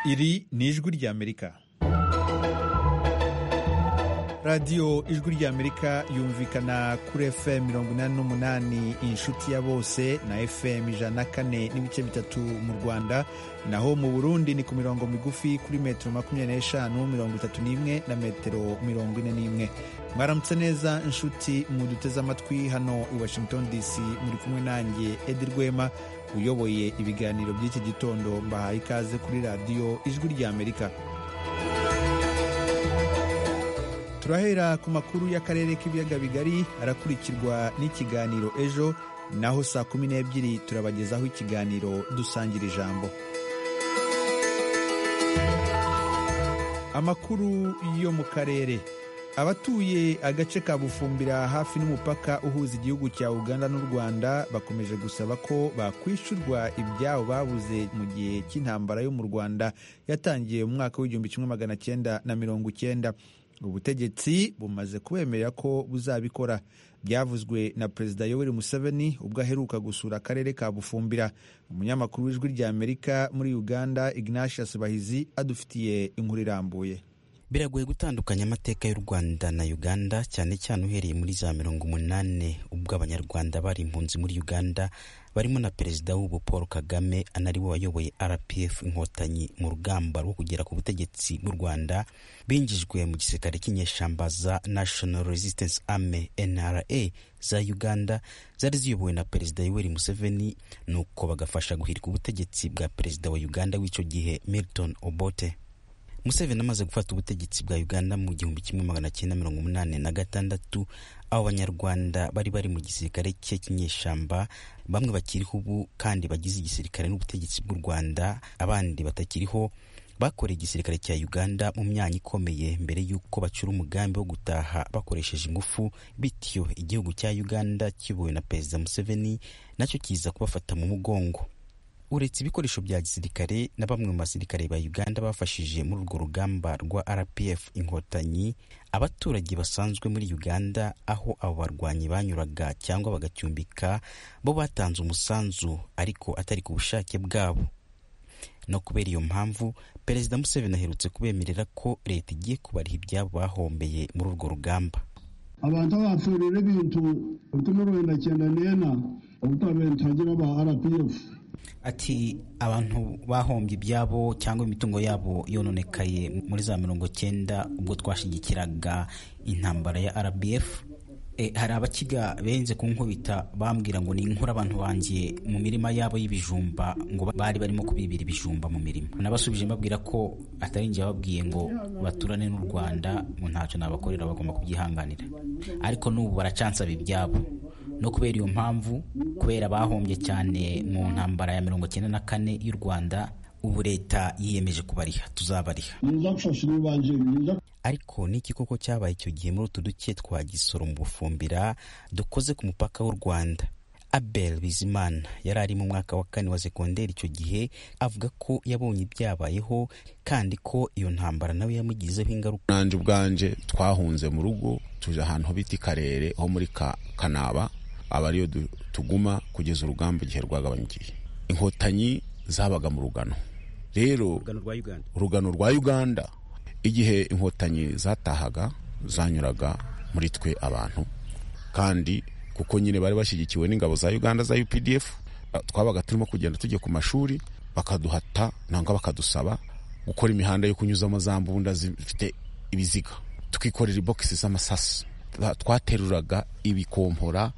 Iri ni ijwi ry'Amerika. radiyo ijwi ry'amerika yumvikana kuri fm mirongo inani n'umunani inshuti ya bose na fm ijana na kane n'ibice bitatu mu rwanda naho mu burundi ni ku mirongo migufi kuri metero makumyabiri n'eshanu mirongo itatu n'imwe na metero mirongo ine n'imwe mwaramutse neza inshuti muduteze amatwi hano i washington dc muri kumwe nanjye edi rwema uyoboye ibiganiro by'iki gitondo mbahaye ikaze kuri radiyo ijwi ry'amerika turahera ku makuru y'akarere k'ibiyaga bigari arakurikirwa n'ikiganiro ejo naho saa kumi n'ebyiri turabagezaho ikiganiro dusangira ijambo amakuru yo mu karere abatuye agace ka bufumbira hafi n'umupaka uhuza igihugu cya uganda n'u rwanda bakomeje gusaba ko bakwishyurwa ibyabo babuze mu gihe cy'intambara yo mu rwanda yatangiye mu mwaka w'igihumbi kimwe magana cyenda na mirongo icyenda ubutegetsi bumaze kubemerera ko buzabikora byavuzwe na perezida yoweri museveni ubwo aheruka gusura akarere ka bufumbira umunyamakuru w'ijwi rya amerika muri uganda ignatius bahizi adufitiye inkuru irambuye biragoye gutandukanya amateka y'u rwanda na uganda cyane cyane uhereye muri za mirongo umunani ubwo abanyarwanda bari impunzi muri uganda barimo na perezida w'ubu paul kagame anariwe wayoboye rpf inkotanyi mu rugamba rwo kugera ku butegetsi mu rwanda binjijwe mu gisirikare cy'inyeshyamba za national resistance army nra za uganda zari ziyobowe na perezida yoweri museveni nuko bagafasha guhirika ubutegetsi bwa perezida wa uganda w'icyo gihe milton obote museveni amaze gufata ubutegetsi bwa uganda mu gihumbi kimwe magana cyenda mirongo umunani na gatandatu abo banyarwanda bari bari mu gisirikare cye cy'inyeshyamba bamwe bakiriho ubu kandi bagize igisirikare n'ubutegetsi bw'u rwanda abandi batakiriho bakoreye igisirikare cya uganda mu myanya ikomeye mbere y'uko bacura umugambi wo gutaha bakoresheje ingufu bityo igihugu cya uganda kiyobowe na perezida museveni nacyo kiza kubafata mu mugongo uretse ibikoresho bya gisirikare na bamwe mu basirikare ba uganda bafashije muri urwo rugamba rwa rpf inkotanyi abaturage basanzwe muri uganda aho abo barwanyi banyuraga cyangwa bagacumbika bo batanze umusanzu ariko atari ku bushake bwabo no kubera iyo mpamvu perezida museveni aherutse kubemerera ko leta igiye kubariha ibyabo bahombeye muri urwo rugamba abantu bapfurira ibintu mirongo wenda cyenda n'ena ubutabagira ba rpf ati abantu bahombye ibyabo cyangwa imitungo yabo yononekaye muri za mirongo cyenda ubwo twashigikiraga intambara ya rbf hari abakiga benze ku nkubita bambwira ngo ni inkuru abantu bangiye mu mirima yabo y'ibijumba ngo bari barimo kubibira ibijumba mu mirima nabasubije mbabwira ko atari njye bababwiye ngo baturane n'u rwanda ngo ntacyo nabakorera bagomba kubyihanganira ariko n'ubu baracansaba ibyabo no kubera iyo mpamvu kubera bahombye cyane mu ntambara ya mirongo cyenda na kane y'u rwanda ubu leta yiyemeje kubariha tuzabariha ariko n'iki koko cyabaye icyo gihe muri utu duke twa gisoro mu bufumbira dukoze ku mupaka w'u rwanda abel bizimana yari ari mu mwaka wa kane wa sekonderi icyo gihe avuga ko yabonye ibyabayeho kandi ko iyo ntambara nawe yamugizeho ingaruka nanjye ubwanjye twahunze mu rugo tuje ahantu bita karere ho muri kanaba aba ariyo tuguma kugeza urugamba igihe rwagabanyikiye inkotanyi zabaga mu rugano rero urugano rwa uganda igihe inkotanyi zatahaga zanyuraga muri twe abantu kandi kuko nyine bari bashyigikiwe n'ingabo za uganda za updf twabaga turimo kugenda tujya ku mashuri bakaduhata nangwa bakadusaba gukora imihanda yo kunyuzamo za mbunda zifite ibiziga tukikorera ibokisi z'amasasu twateruraga ibikompora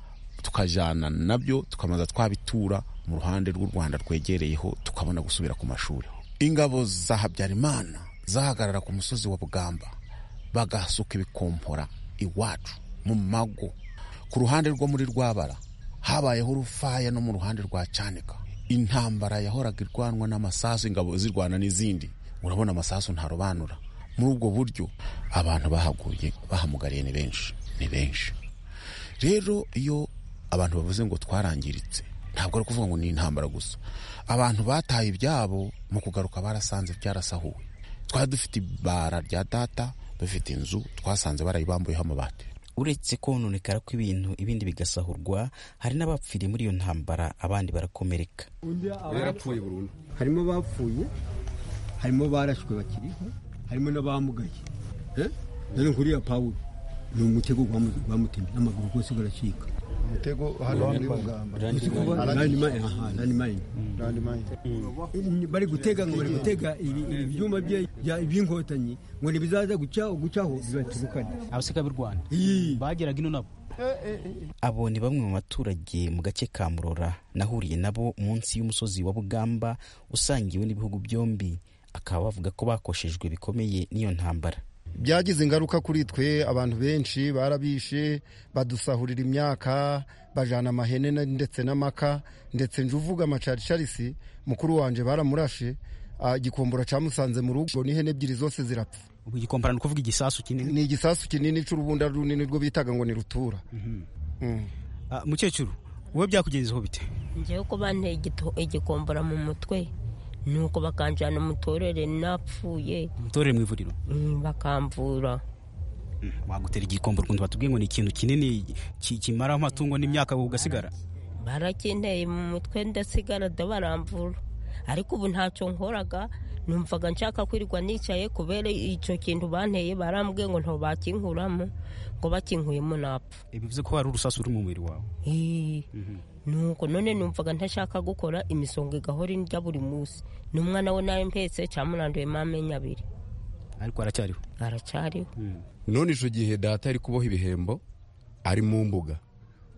tukajyana nabyo tukamaza twabitura mu ruhande rw'u rwanda rwegereyeho tukabona gusubira ku mashuri ingabo za habyarimana zahagarara ku musozi wa bugamba bagasuka ibikompora iwacu mu mago ku ruhande rwo muri rwabara habayeho urufaya no mu ruhande rwa cyanika intambara yahoraga irwanwa n'amasasu ingabo zirwana n'izindi urabona amasasu ntarobanura muri ubwo buryo abantu bahaguye bahamugariye ni benshi ni benshi rero iyo abantu bavuze ngo twarangiritse ntabwo ari ukuvuga ngo ni intambara gusa abantu bataye ibyabo mu kugaruka barasanze byarasahuwe twari dufite ibara rya data dufite inzu twasanze barayibambuyeho amabati uretse kononekara kw'ibintu ibindi bigasahurwa hari n'abapfiriye muri iyo ntambara abandi barakomereka yarapfuye burundu harimo abapfuye harimo barashwe bakiriho harimo n'abamugaye none nkuriya pawulo ni umutego bamutemye amaguru rwose baracika umutego hano muri bugamba bari gutega ngo bari gutega ibi byuma by'inkotanyi ngo ntibizaza gucaho bibatubukane abasekamirwana bageraga ino nabo abo ni bamwe mu baturage mu gace ka murora nahuriye nabo munsi y'umusozi wa bugamba usangiwe n'ibihugu byombi akaba bavuga ko bakoshejwe bikomeye n'iyo ntambara byagize ingaruka kuri twe abantu benshi barabishe badusahurira imyaka bajana amahene ndetse n'amaka ndetse nje uvuga amacaricalisi mukuru wanjye baramurashe igikombora cyamusanze mu rugo n'ihene ebyiri zose zirapfa ubu igikombora ni ukuvuga igisasu kinini ni igisasu kinini cy'urubunda runini rwo bitaga ngo ni rutura mukecuru wowe byakugezeho bite ngewe ko banteye igikombora mu mutwe nuko bakanjyana umutorere napfuye umutorere mu ivuriro bakamvura wagutera igikombora ukuntu batubwiye ngo ni ikintu kinini kimaraho amatungo n'imyaka ugasigara barakinteye mu mutwe ndasigara baramvura ariko ubu ntacyo nkoraga numvaga nshaka kwirirwa nicaye kubera icyo kintu banteye barambwiye ngo ntabwo bakinkuramo ngo bakinkuyemo napfa bivuze ko hari urusasu ruri mu mubiri wawe nuko none numvaga ntashaka gukora imisonga igahora indya buri munsi n'umwana we nawe mpetse cyamuranduwemo amenyo abiri ariko aracyariho aracyariho none icyo gihe data ari kuboha ibihembo ari mu mbuga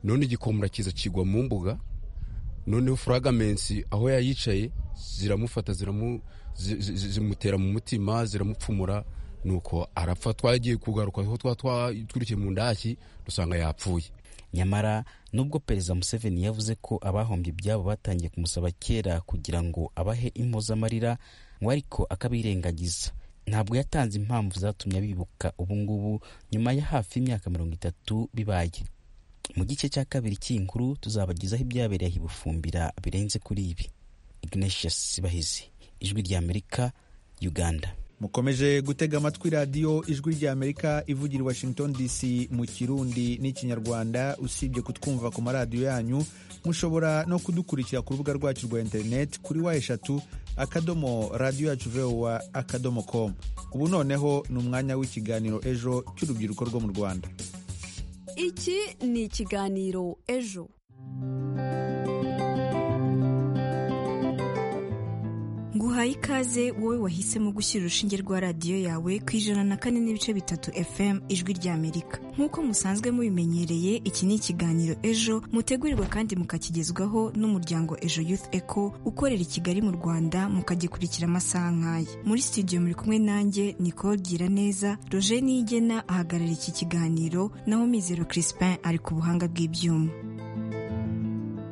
none igikombora kiza kigwa mu mbuga noneho furagamensi aho yayicaye ziramufata zimutera mu mutima ziramupfumura nuko arapfa twagiye kugaruka aho twatwitwirikiye mu ndaki dusanga yapfuye nyamara nubwo perezida museveni yavuze ko abahombye ibyabo batangiye kumusaba kera kugira ngo abahe impozamarira ngo ariko akabirengagiza ntabwo yatanze impamvu zatumye bibuka ubungubu nyuma ya hafi imyaka mirongo itatu bibaye mu gice cya kabiri cy'iyi nkuru tuzabagezaho ibyabereye ibufumbira birenze kuri ibi ignatius bahizi ijwi ry'amerika uganda mukomeje gutega amatwi radiyo ijwi ry'amerika ivugira i washington dc mu kirundi n'ikinyarwanda usibye kutwumva ku maradiyo yanyu mushobora no kudukurikira ku rubuga rwacu rwa interineti kuri wa eshatu akadomo radiyo yacu vowa akadomo komu ubu noneho ni umwanya w'ikiganiro ejo cy'urubyiruko rwo mu rwanda iki ni ikiganiro ejo nguhaye ikaze wowe wahisemo gushyira urushinge rwa radiyo yawe ku ijana na kane n'ibice bitatu fm ijwi ry'amerika nk'uko musanzwe mubimenyereye iki ni ikiganiro ejo mutegurirwa kandi mukakigezwaho n'umuryango ejo youth eco ukorera i kigali mu rwanda mukagikurikira amasaha nk'aya muri studio muri kumwe nanjye nicole giraneza roje niyigena ahagarara iki kiganiro naho mizero crispin ari ku buhanga bw'ibyuma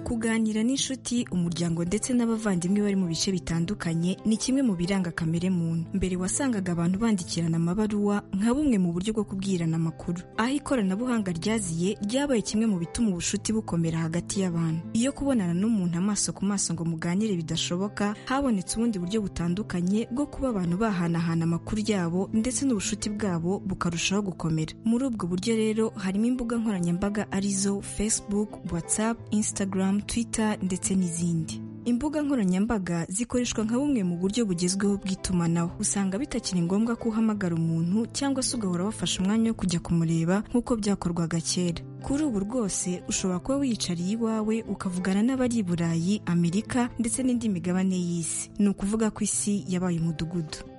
kuganira n'inshuti umuryango ndetse n'abavandimwe bari mu bice bitandukanye ni kimwe mu biranga kamere muntu mbere wasangaga abantu bandikirana amabaruwa nka bumwe mu buryo bwo kubwirana amakuru aho ikoranabuhanga ryaziye ryabaye kimwe mu bituma ubucuti bukomera hagati y'abantu iyo kubonana n'umuntu amaso ku maso ngo muganire bidashoboka habonetse ubundi buryo butandukanye bwo kuba abantu bahanahana amakuru yabo ndetse n'ubucuti bwabo bukarushaho gukomera muri ubwo buryo rero harimo imbuga nkoranyambaga arizo facebook whatsapp instagram twitter ndetse n'izindi imbuga nkoranyambaga zikoreshwa nka bumwe mu buryo bugezweho bw'itumanaho usanga bitakiri ngombwa ko uhamagara umuntu cyangwa se ugahora wafashe umwanya wo kujya kumureba nk'uko byakorwaga kera kuri ubu rwose ushobora kuba wiyicariye iwawe ukavugana n'abari i burayi amerika ndetse n'indi migabane y'isi ni ukuvuga ko isi yabaye umudugudu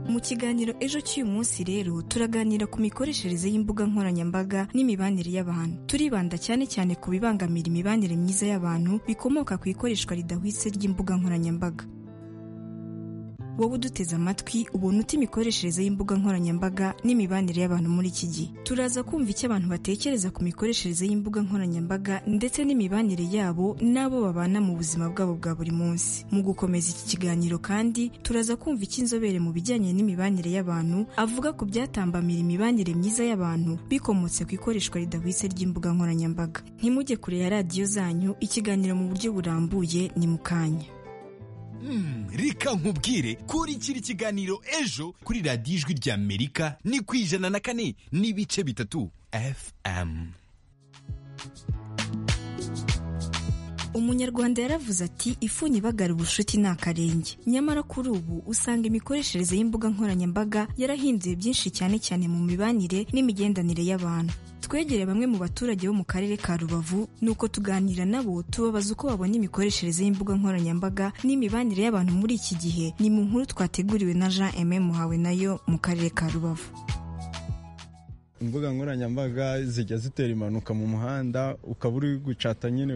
mu kiganiro ejo cy'uyu munsi rero turaganira ku mikoreshereze y'imbuga nkoranyambaga n'imibanire y'abantu turibanda cyane cyane ku bibangamira imibanire myiza y'abantu bikomoka ku ikoreshwa ridahwitse ry'imbuga nkoranyambaga wowe uduteze amatwi ubona uta imikoreshereze y'imbuga nkoranyambaga n'imibanire y'abantu muri iki gihe turaza kumva icyo abantu batekereza ku mikoreshereze y'imbuga nkoranyambaga ndetse n'imibanire yabo n'abo babana mu buzima bwabo bwa buri munsi mu gukomeza iki kiganiro kandi turaza kumva icyo inzobere mu bijyanye n'imibanire y'abantu avuga ku byatambamira imibanire myiza y'abantu bikomotse ku ikoreshwa ridahwitse ry'imbuga nkoranyambaga ntimujye kure ya radiyo zanyu ikiganiro mu buryo burambuye ni mu kanya reka nkubwire kurikira ikiganiro ejo kuri radiyo ijwi ry'amerika ni ku ijana na kane n'ibice bitatu fm umunyarwanda yaravuze ati ifunye ibagara ubucuti ni akarenge nyamara kuri ubu usanga imikoreshereze y'imbuga nkoranyambaga yarahinduye byinshi cyane cyane mu mibanire n'imigenderanire y'abantu twegere bamwe mu baturage bo mu karere ka rubavu nuko tuganira nabo tubabaza uko babona imikoreshereze y'imbuga nkoranyambaga n'imibanire y'abantu muri iki gihe ni mu nkuru twateguriwe na jean aime muhawe nayo mu karere ka rubavu imbuga nkoranyambaga zijya zitera impanuka mu muhanda ukaba uri gucata nyine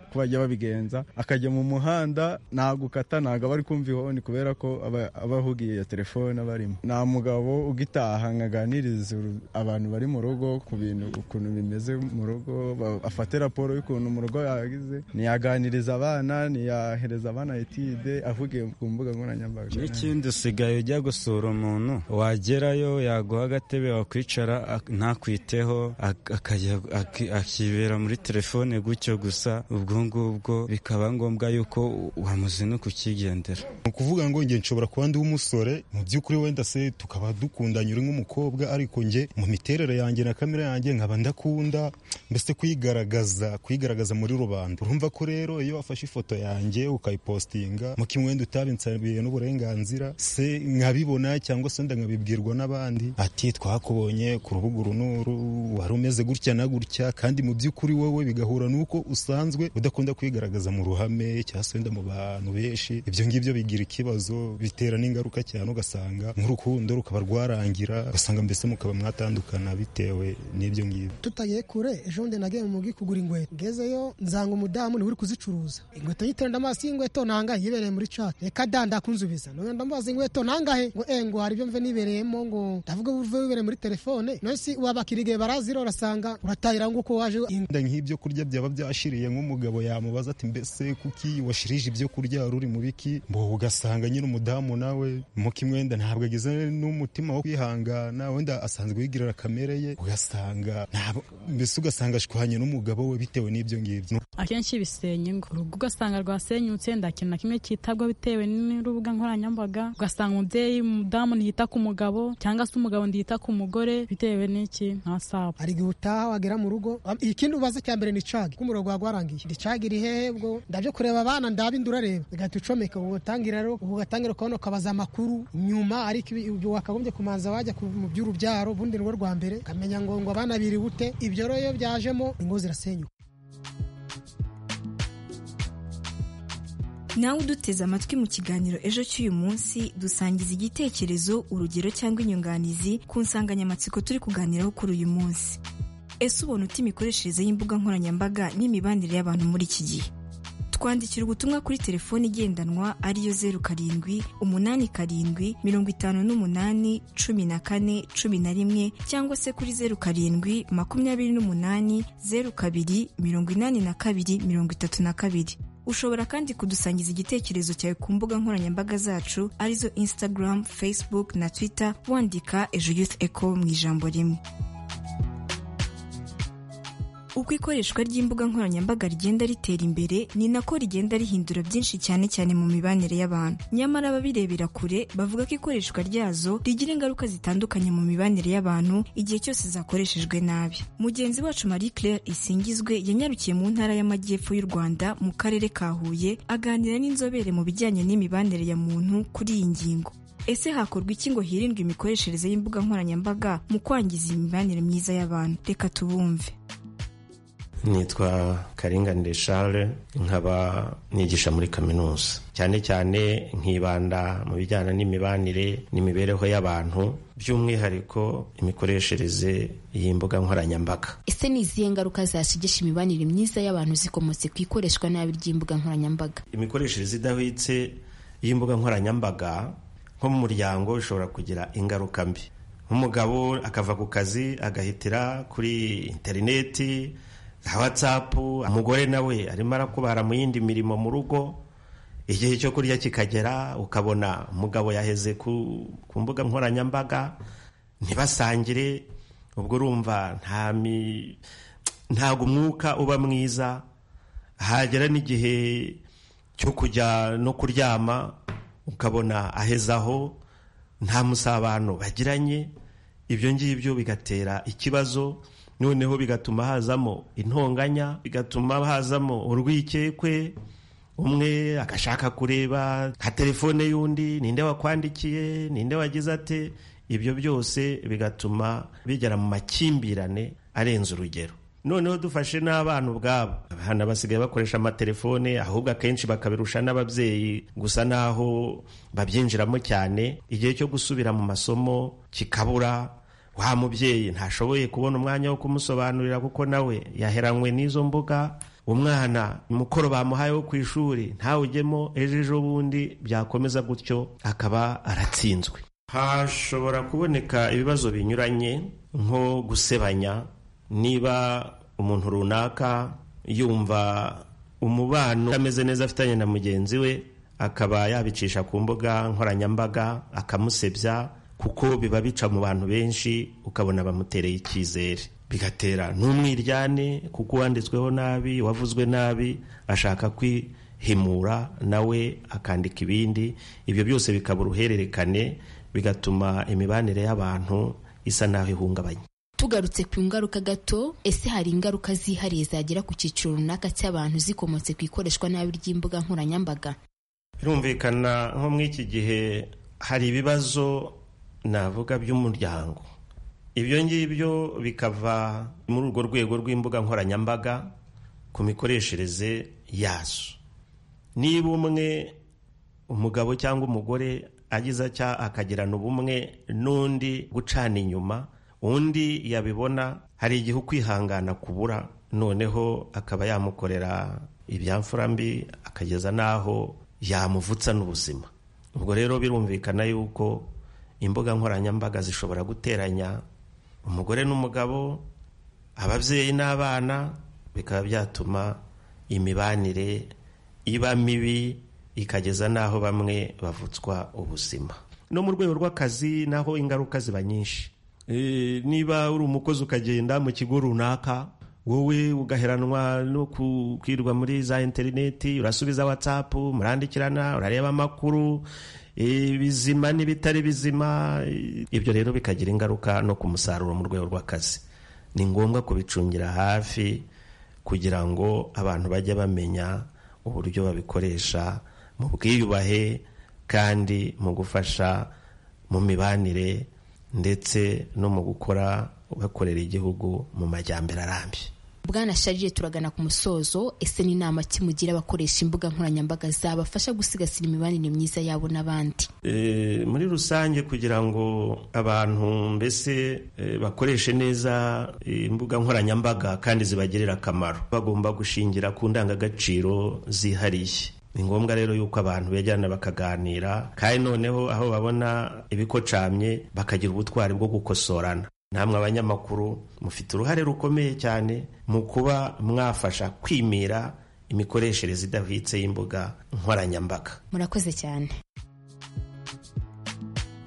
ko bajya babigenza akajya mu muhanda ntabwo ukata ntabwo aba ari kumva ihoni kubera ko aba ahugiye iyo telefone aba arimo nta mugabo ugitaha ngo aganirize abantu bari mu rugo ku bintu ukuntu bimeze mu rugo afate raporo y'ukuntu mu rugo yagize ntiyaganiriza abana ntiyahereza abana etide avugiye ku mbuga nkoranyambaga n'ikindi usigaye ujya gusura umuntu wagerayo yaguha agatebe wakwicara ntakwiteho akajya akibera muri telefone gutyo gusa ubwo ngubwo bikaba ngombwa yuko wamuzina kukigendera ni ukuvuga ngo nge nshobora kuba ndi umusore mu by'ukuri wenda se tukaba dukundanye uri nk'umukobwa ariko nge mu miterere yanjye na kamera yanjye nkaba ndakunda mbese kuyigaragaza kuyigaragaza muri rubanda urumva ko rero iyo wafashe ifoto yanjye ukayipositinga mu kimwenda utabinsabiye n'uburenganzira se nkabibona cyangwa se wenda nkabibwirwa n'abandi ati twakubonye ku rubuga uru n'uru wari umeze gutya na gutya kandi mu by'ukuri wowe bigahura n'uko usanzwe udakunda kwigaragaza mu ruhame cyangwa se wenda mu bantu benshi ibyo ngibyo bigira ikibazo bitera n'ingaruka cyane ugasanga nk'urukundo rukaba rwarangira ugasanga mbese mukaba mwatandukana bitewe n'ibyo ngibyo tutagiye kure ejo bundi nagiye mu mugi kugura inkweto ngezeyo nsanga umudamu niwe uri kuzicuruza inkweto yiterera amaso y'inkweto nangahe yibereye muri cati reka danda kunzubiza none ndamubaza inkweto nangahe ngo e ngo hari ibyo mve nibereyemo ngo ndavuga buve wibereye muri telefone nonsi wabakira igihe barazira urasanga uratahira nguko waje inda nk'ibyo kurya byaba byashiriye nk'umugabo yamubaza ati mbese kuki washirije ibyo kurya wari uri mu biki mbo ugasanga nyine umudamu nawe mu kimwenda ntabwo agize n'umutima wo kwihangana wenda asanzwe yigirira kamere ye ugasanga mbese ugasanga ashwanye n'umugabo we bitewe n'ibyo ngibyo akenshi bisenya ingo urugo ugasanga rwasenyutse nta kintu na kimwe cyitabwa bitewe n'urubuga nkoranyambaga ugasanga umubyeyi umudamu ntiyita ku mugabo cyangwa se umugabo ntiyita ku mugore bitewe bitewe n'iki nka sabu hari igihe utaha wagera mu rugo ikindi ubaza cya mbere ni cagi k'umuriro gwagwarangiye ni cagi iri hehe bwo ndabyo kureba abana ndaba inda urareba ugahita ucomeka ugatangira rero ugatangira kubona ukabaza amakuru nyuma ariko ibyo wakagombye kumanza wajya mu by'urubyaro ubundi ni rwo rwa mbere ukamenya ngo ngo abana biri bute ibyo rero iyo byajemo ingo zirasenyuka nawe uduteze amatwi mu kiganiro ejo cy'uyu munsi dusangiza igitekerezo urugero cyangwa inyunganizi ku nsanganyamatsiko turi kuganiraho kuri uyu munsi ese ubona uta imikoreshereze y'imbuga nkoranyambaga n'imibanire y'abantu muri iki gihe twandikira ubutumwa kuri telefoni igendanwa ariyo zeru karindwi umunani karindwi mirongo itanu n'umunani cumi na kane cumi na rimwe cyangwa se kuri zeru karindwi makumyabiri n'umunani zeru kabiri mirongo inani na kabiri mirongo itatu na kabiri ushobora kandi kudusangiza igitekerezo cyawe ku mbuga nkoranyambaga zacu arizo instagram facebook na twitter wandika ejo youth eco mu ijambo rimwe uko ikoreshwa ry'imbuga nkoranyambaga rigenda ritera imbere ni nako rigenda rihindura byinshi cyane cyane mu mibanire y'abantu nyamara ababirebera kure bavuga ko ikoreshwa ryazo rigira ingaruka zitandukanye mu mibanire y'abantu igihe cyose zakoreshejwe nabi mugenzi wacu marie claire isingizwe yanyarukiye mu ntara y'amajyepfo y'u rwanda mu karere ka huye aganira n'inzobere mu bijyanye n'imibanire ya muntu kuri iyi ngingo ese hakorwa iki ngo hirindwe imikoreshereze y'imbuga nkoranyambaga mu kwangiza imibanire myiza y'abantu reka tubumve nitwa karinganire share nkaba nigisha muri kaminuza cyane cyane nkibanda mu bijyana n'imibanire n'imibereho y'abantu by'umwihariko imikoreshereze y'imbuga nkoranyambaga ese ni izihe ngaruka zashigisha imibanire myiza y'abantu zikomotse ku ikoreshwa nabi ry'imbuga nkoranyambaga imikoreshereze idahwitse y'imbuga nkoranyambaga nko mu muryango ishobora kugira ingaruka mbi nk'umugabo akava ku kazi agahitira kuri interineti watsapu umugore nawe arimo arakubara mu yindi mirimo mu rugo igihe cyo kurya kikagera ukabona umugabo yaheze ku mbuga nkoranyambaga ntibasangire ubwo urumva ntabwo umwuka uba mwiza hagera n'igihe cyo kujya no kuryama ukabona aheze aho nta musabano bagiranye ibyo ngibyo bigatera ikibazo noneho bigatuma hazamo intonganya bigatuma hazamo urwikekwe umwe agashaka kureba nka telefone y'undi ninde wakwandikiye ninde wagize ate ibyo byose bigatuma bigera mu makimbirane arenze urugero noneho dufashe n'abana ubwabo abana basigaye bakoresha amatelefone ahubwo akenshi bakabirusha n'ababyeyi gusa n'aho babyinjiramo cyane igihe cyo gusubira mu masomo kikabura wa mubyeyi ntashoboye kubona umwanya wo kumusobanurira kuko nawe yaheranywe n'izo mbuga umwana umukoro bamuhaye wo ku ishuri ntawujyemo ejo ejo bundi byakomeza gutyo akaba aratsinzwe hashobora kuboneka ibibazo binyuranye nko gusebanya niba umuntu runaka yumva umubano utameze neza afitanye na mugenzi we akaba yabicisha ku mbuga nkoranyambaga akamusebya kuko biba bica mu bantu benshi ukabona bamutereye icyizere bigatera n'umwiryane kuko uwanditsweho nabi uwavuzwe nabi ashaka kwihimura nawe akandika ibindi ibyo byose bikaba uruhererekane bigatuma imibanire y'abantu isa n'aho ihungabanye tugarutse ku ngaruka gato ese hari ingaruka zihariye zagera ku cyiciro runaka cy'abantu zikomotse ku ikoreshwa nabi ry'imbuga nkoranyambaga birumvikana nko muri iki gihe hari ibibazo navuga by'umuryango ibyo ngibyo bikava muri urwo rwego rw'imbuga nkoranyambaga ku mikoreshereze yazo niba umwe umugabo cyangwa umugore agize atya akagirana ubumwe n'undi gucana inyuma undi yabibona hari igihe ukwihangana kubura noneho akaba yamukorera ibyamfura mbi akageza n'aho yamuvutsa n'ubuzima ubwo rero birumvikana yuko imbuga nkoranyambaga zishobora guteranya umugore n'umugabo ababyeyi n'abana bikaba byatuma imibanire iba mibi ikageza n'aho bamwe bavutswa ubuzima no mu rwego rw'akazi naho ingaruka ziba nyinshi niba uri umukozi ukagenda mu kigo runaka wowe ugaheranwa no kwirwa muri za interineti urasubiza watsapu murandikirana urareba amakuru ibizima n'ibitari bizima ibyo rero bikagira ingaruka no ku musaruro mu rwego rw'akazi ni ngombwa kubicungira hafi kugira ngo abantu bajye bamenya uburyo babikoresha mu bwiyubahe kandi mu gufasha mu mibanire ndetse no mu gukora bakorera igihugu mu majyambere arambye bwana sharire turagana ku musozo ese n'inama kimugira abakoresha imbuga nkoranyambaga zabafasha gusigasira imibanire myiza yabo n'abandi muri rusange kugira ngo abantu mbese bakoreshe neza imbuga nkoranyambaga kandi zibagirira akamaro bagomba gushingira ku ndangagaciro zihariye ni ngombwa rero yuko abantu begerana bakaganira kandi noneho aho babona ibikocamye bakagira ubutwari bwo gukosorana namwe abanyamakuru mufite uruhare rukomeye cyane mu kuba mwafasha kwimira imikoreshereze idahwitse y'imbuga nkoranyambaga murakoze cyane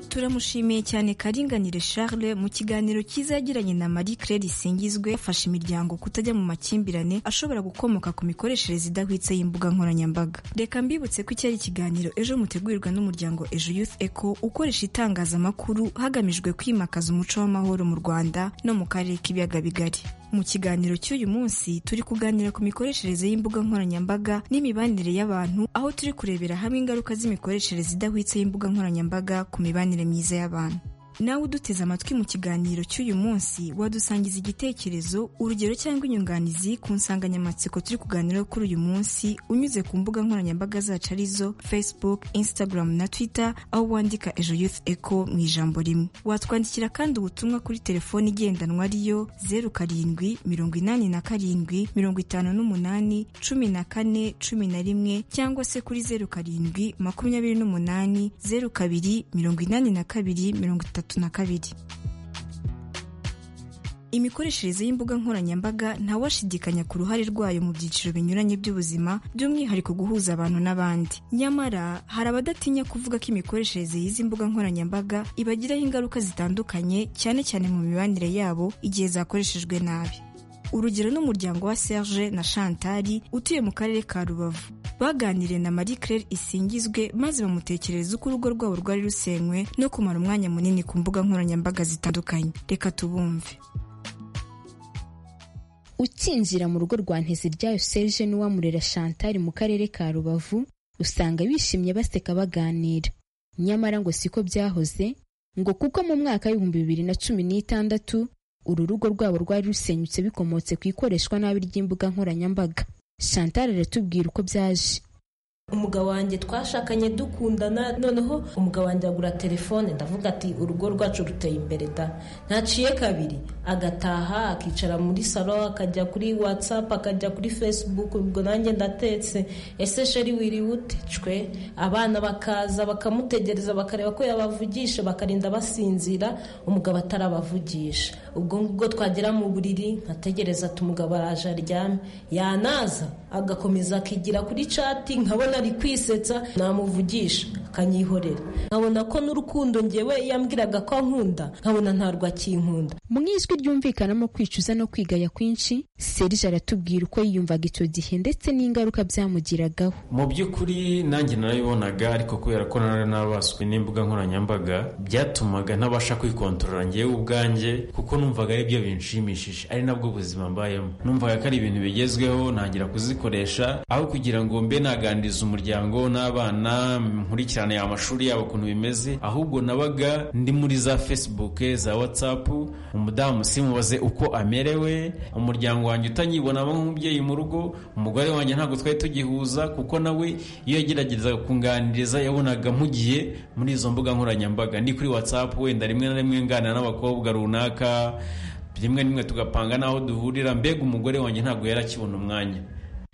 turamushimiye cyane karinganire charles mu kiganiro cyiza yagiranye na marie claire isingizwe yafasha imiryango kutajya mu makimbirane ashobora gukomoka ku mikoreshereze idahwitse y'imbuga nkoranyambaga reka mbibutse ko iki ari ikiganiro ejo mutegurirwa n'umuryango ejo youth eco ukoresha itangazamakuru hagamijwe kwimakaza umuco w'amahoro mu rwanda no mu karere k'ibiyaga bigari mu kiganiro cy'uyu munsi turi kuganira ku mikoreshereze y'imbuga nkoranyambaga n'imibanire y'abantu aho turi kurebera hamwe ingaruka z'imikoreshereze idahwitse y'imbuga nkoranyambaga ku mibanire myiza y'abantu nawe uduteze amatwi mu kiganiro cy'uyu munsi wadusangiza igitekerezo urugero cyangwa inyunganizi ku nsanganyamatsiko turi kuganiraho kuri uyu munsi unyuze ku mbuga nkoranyambaga zacu arizo facebook instagram na twitter aho wandika ejo youth eco mu ijambo rimwe watwandikira kandi ubutumwa kuri telefoni igendanwa ariyo zeru karindwi mirongo inani na karindwi mirongo itanu n'umunani cumi na kane cumi na rimwe cyangwa se kuri zeru karindwi makumyabiri n'umunani zeru kabiri mirongo inani na kabiri mirongo itatu na kabiri imikoreshereze y'imbuga nkoranyambaga ntawashidikanya ku ruhare rwayo mu byiciro binyuranye by'ubuzima by'umwihariko guhuza abantu n'abandi nyamara hari abadatinya kuvuga ko imikoreshereze y'izi mbuga nkoranyambaga ibagiraho ingaruka zitandukanye cyane cyane mu mibanire yabo igihe zakoreshejwe nabi urugero n'umuryango wa Serge na Chantal utuye mu karere ka Rubavu baganiriye na Marie Claire Isingizwe maze bamutekerereza uko urugo rwabo rwari rusenywe no kumara umwanya munini ku mbuga nkoranyambaga zitandukanye reka tubumve ukinjira mu rugo rwa nteziryayo serge n'uwamurera chantal mu karere ka rubavu usanga bishimye baseka baganira nyamara ngo siko byahoze ngo kuko mu mwaka w'ibihumbi bibiri na cumi n'itandatu uru rugo rwabo rwari rusenyutse bikomotse ku ikoreshwa nabi ry'imbuga nkoranyambaga chantal aratubwira uko byaje umugabo wanjye twashakanye dukundana noneho umugabo wanjye agura telefone ndavuga ati urugo rwacu ruteye imbere da ntaciye kabiri agataha akicara muri salo akajya kuri watsapu akajya kuri fesibuku ubwo nanjye ndateretse ese sheri wiriwe ute cwe abana bakaza bakamutegereza bakareba ko yabavugisha bakarinda basinzira umugabo atarabavugisha ubwo ngubwo twagera mu buriri nkategereza ati umugabo araje aryame yanaza agakomeza akigira kuri cati nkabona ari kwisetsa namuvugisha akanyihorera nkabona ko n'urukundo ngewe yambwiraga ko ankunda nkabona ntarwo akinkunda mu ijwi ryumvikanamo kwicuza no kwigaya kwinshi serge aratubwira uko yiyumvaga icyo gihe ndetse n'ingaruka byamugiragaho mu by'ukuri nanjye narabibonaga ariko kubera ko nari nabaswe n'imbuga nkoranyambaga byatumaga ntabasha kwikontorora ngewe ubwanjye kuko numvaga ari byo binshimishije ari nabwo buzima mbayemo numvaga ko ari ibintu bigezweho ntangira kuzikoresha aho kugira ngo mbe naganiriza umuryango n'abana nkurikirane amashuri yabo ukuntu bimeze ahubwo nabaga ndi muri za facebook za whatsapp umudamu simubaze uko amerewe umuryango wanjye utanyibonamo nk'umubyeyi mu rugo umugore wanjye ntabwo twari tugihuza kuko nawe iyo yageragezaga kunganiriza yabonaga mpugiye muri izo mbuga nkoranyambaga ndi kuri whatsapp wenda rimwe na rimwe nganira n'abakobwa runaka rimwe rimwe tugapanga n'aho duhurira mbega umugore wanjye ntabwo yari akibona umwanya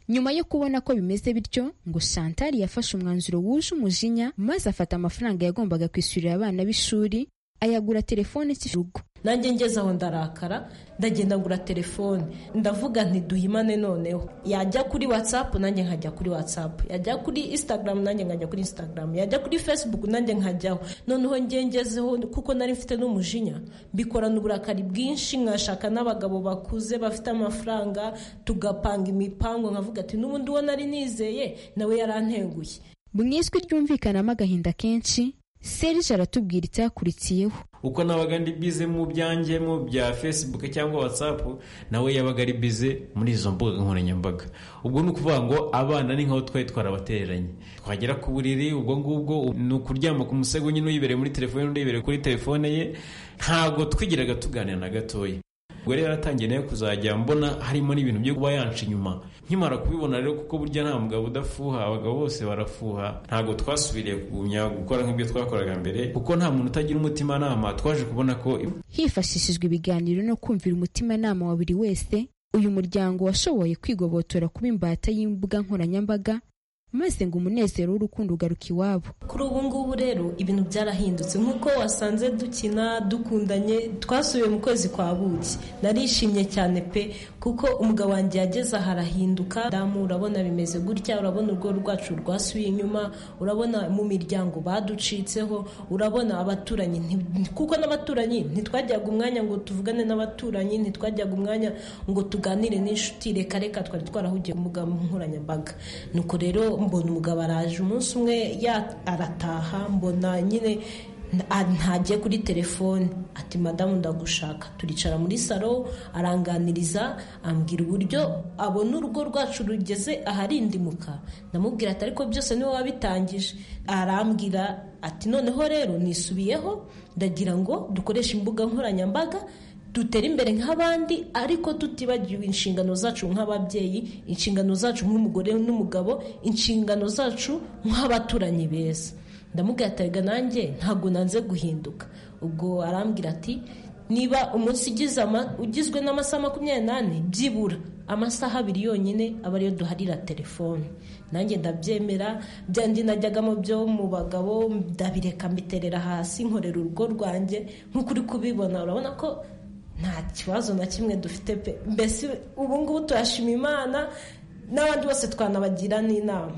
nyuma yo kubona ko bimeze bityo ngo chantal yafashe umwanzuro wuje umujinya maze afata amafaranga yagombaga kwishyurira abana b'ishuri ayagura telefone cy'urugo nanjye ngeze aho ndarakara ndagenda ngura telefone ndavuga ntiduhimane noneho yajya kuri watsapu nanjye nkajya kuri watsapu yajya kuri instagram nanjye nkajya kuri instagram yajya kuri facebook nanjye nkajyaho noneho ngezeho kuko nari mfite n'umujinya mbikorana uburakari bwinshi nkashaka n'abagabo bakuze bafite amafaranga tugapanga imipango nkavuga ati n'ubundi uwo nari nizeye nawe yaranteguye mu ijwi ryumvikanamo agahinda kenshi serge aratubwira icyakurikiyeho uko nabaga ndi bize mu byanjye mu bya facebook cyangwa whatsapp nawe yabaga ari bize muri izo mbuga nkoranyambaga ubwo ni ukuvuga ngo abana ni nkaho twari twarabatereranye twagera ku buriri ubwo ngubwo ni ukuryama ku musego nyine uyibereye muri telefone undi yibereye kuri telefone ye ntabwo twigiraga tuganira na gatoya ubwo rero yaratangiye nayo kuzajya mbona harimo n'ibintu byo kuba yanca inyuma nkimara kubibona rero kuko burya nta mugabo udafuha abagabo bose barafuha ntabwo twasubiriye kugumya gukora nk'ibyo twakoraga mbere kuko nta muntu utagira umutimanama twaje kubona ko hifashishijwe ibiganiro no kumvira umutimanama wa buri wese uyu muryango washoboye kwigobotora kuba imbata y'imbuga nkoranyambaga maze ngo umunezero w'urukundo ugaruka iwabo kuri ubu ngubu rero ibintu byarahindutse nk'uko wasanze dukina dukundanye twasubiye mu kwezi kwa buki narishimye cyane pe kuko umugabo wanjye yageze aha arahinduka damu urabona bimeze gutya urabona urwo rwacu rwasubiye inyuma urabona mu miryango baducitseho urabona abaturanyi kuko n'abaturanyi ntitwajyaga umwanya ngo tuvugane n'abaturanyi ntitwajyaga umwanya ngo tuganire n'inshuti reka reka twari twarahugiye umugabo nkoranyambaga nuko rero mbona umugabo araje umunsi umwe arataha mbona nyine ntagiye kuri telefone ati madamu ndagushaka turicara muri salo aranganiriza ambwira uburyo abona urugo rwacu rugeze aharindimuka ndamubwira ati ariko byose niwe wabitangije arambwira ati noneho rero nisubiyeho ndagira ngo dukoreshe imbuga nkoranyambaga dutera imbere nk'abandi ariko tutibagiwe inshingano zacu nk'ababyeyi inshingano zacu nk'umugore n'umugabo inshingano zacu nk'abaturanyi beza ndamubwira ati nanjye ntabwo nanze guhinduka ubwo arambwira ati niba umunsi ugizwe n'amasaha makumyabiri n'ane byibura amasaha abiri yonyine aba ariyo duharira telefone nanjye ndabyemera byanjye najyagamo byo mu bagabo ndabireka mbiterera hasi nkorera urugo rwanjye nk'uko uri kubibona urabona ko nta kibazo na kimwe dufite pe mbese ubu ngubu turashima imana n'abandi bose twanabagira n'inama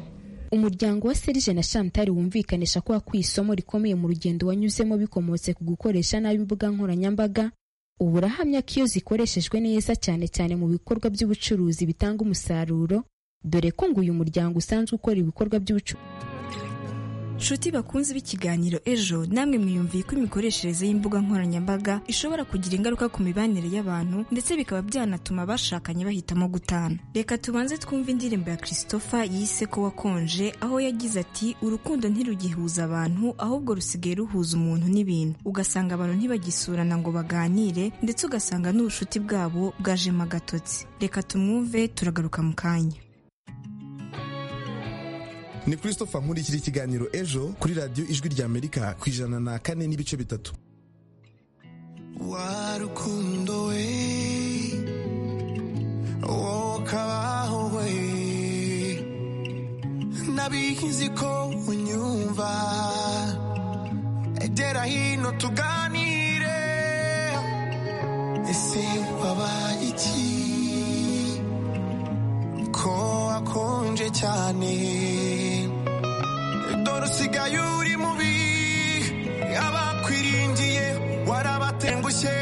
umuryango wa serije na chantal wumvikanisha ko wakuye isomo rikomeye mu rugendo wanyuzemo bikomotse ku gukoresha nabi imbuga nkoranyambaga ubu urahamya ko iyo zikoreshejwe neza cyane cyane mu bikorwa by'ubucuruzi bitanga umusaruro dore ko ngo uyu muryango usanzwe ukora ibikorwa by'ubucuruzi nshuti bakunze b'ikiganiro ejo namwe mwiyumviye ko imikoreshereze y'imbuga nkoranyambaga ishobora kugira ingaruka ku mibanire y'abantu ndetse bikaba byanatuma abashakanye bahitamo gutana reka tubanze twumve indirimbo ya christopher yise ko wakonje aho yagize ati urukundo ntirugihuza abantu ahubwo rusigaye ruhuza umuntu n'ibintu ugasanga abantu ntibagisurana ngo baganire ndetse ugasanga n'ubushuti bwabo bwajemo agatotsi reka tumwumve turagaruka mu kanya ni christopher nkurikira ikiganiro ejo kuri radiyo ijwi rya amerika ku ijana na kane n'ibice bitatu wa rukundo we wowe ukabaho we nabizi ko unyumva egera hino tuganire ese wabaye iki ko akonje cyane dore usigaye uri mubi abakwiringiye warabatengushye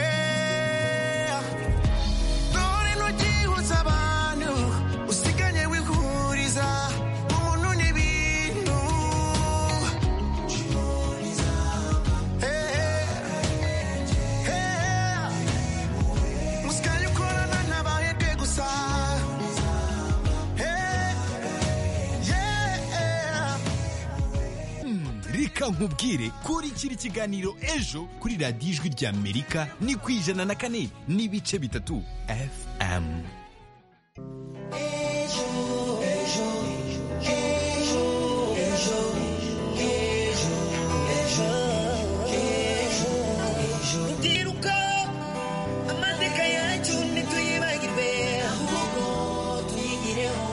dore ntugihuza abantu usigaye wihuriza umuntu n'ibintu Eh, eh. Eh, eh. usigaye ukorana n'abahebwe gusa Eh, yeah. reka nkubwire kurikira ikiganiro ejo kuri radiyo ijwi rya amerika ni ku ijana na kane n'ibice bitatu fm rubyiruko amateka yacu ntituyibagirwe ahubwo tuyigireho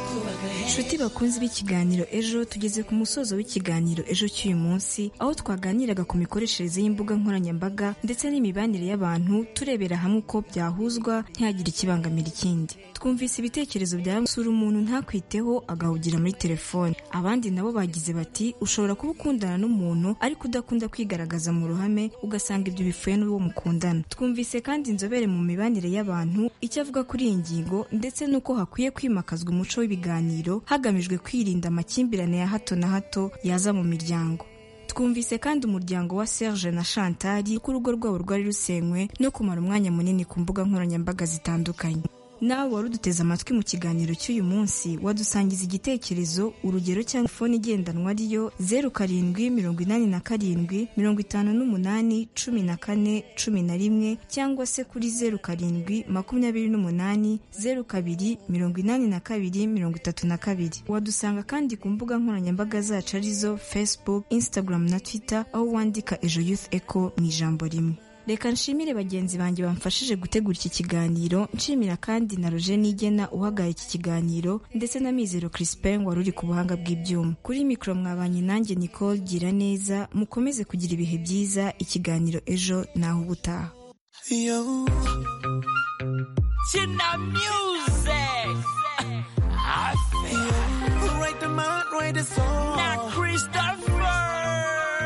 twubaka nshuti bakunze b'ikiganiro ejo tugeze ku musozo w'ikiganiro ejo cy'uyu munsi aho twaganiraga ku mikoreshereze y'imbuga nkoranyambaga ndetse n'imibanire y'abantu turebera hamwe uko byahuzwa ntihagire ikibangamira ikindi twumvise ibitekerezo bya bamwe, usura umuntu ntakwiteho agahugira muri telefone abandi nabo bagize bati ushobora kuba ukundana n'umuntu ariko udakunda kwigaragaza mu ruhame ugasanga ibyo bipfuye n'uwo mukundana twumvise kandi inzobere mu mibanire y'abantu icyo avuga kuri iyi ngingo ndetse n'uko hakwiye kwimakazwa umuco w'ibiganiro hagamijwe kwirinda amakimbirane ya hato na hato yaza mu miryango twumvise kandi umuryango wa serge na chantali ko urugo rwabo rwari rusenywe no kumara umwanya munini ku mbuga nkoranyambaga zitandukanye nawe wari uduteze amatwi mu kiganiro cy'uyu munsi wadusangiza igitekerezo urugero cyangwa fone igendanwa ariyo zeru karindwi mirongo inani na karindwi mirongo itanu n'umunani cumi na kane cumi na rimwe cyangwa se kuri zeru karindwi makumyabiri n'umunani zeru kabiri mirongo inani na kabiri mirongo itatu na kabiri wadusanga kandi ku mbuga nkoranyambaga zacu arizo facebook instagram na twitter aho wandika ejo youth echo mu ijambo rimwe reka nshimire bagenzi banjye bamfashije gutegura iki kiganiro nshimira kandi na roje nigena uhagarara iki kiganiro ndetse na mizero crispin wari uri ku buhanga bw'ibyuma kuri mikoro mwabanye nanjye nicole gira neza mukomeze kugira ibihe byiza ikiganiro ejo naho ubutaha Yo. China music. I feel. You write the mind, write the song. Now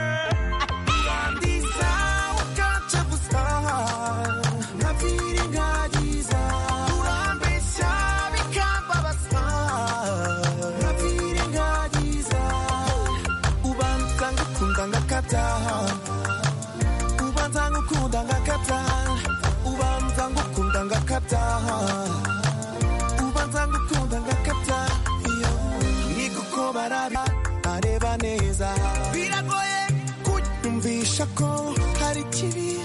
Christopher. These are what got you for star. Na feeling God is all. Urambe shabi kamba basta. Na feeling God is all. Ubanza ngukunda ngakata. Ubanza ngukunda ngakata. Ubanza ngukunda ngakata. Ubanza ngukunda ngakata. Iyo. Nikukobara areba neza. Biragoye kunyumvisha ko hari ikibi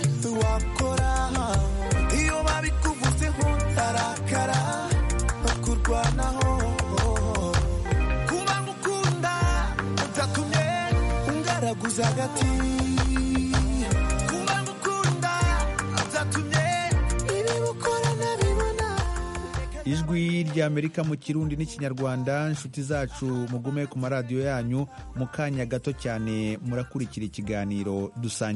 wakora iyo babikuvuzeho ndarakara no kurwanaho kuba ngukunda byatumye ungaraguza agati kuba ngukunda byatumye ibi ukora nabibona ijwi rya amerika mu kirundi n'ikinyarwanda inshuti zacu mugume ku maradiyo yanyu mu kanya gato cyane murakurikira ikiganiro dusangiye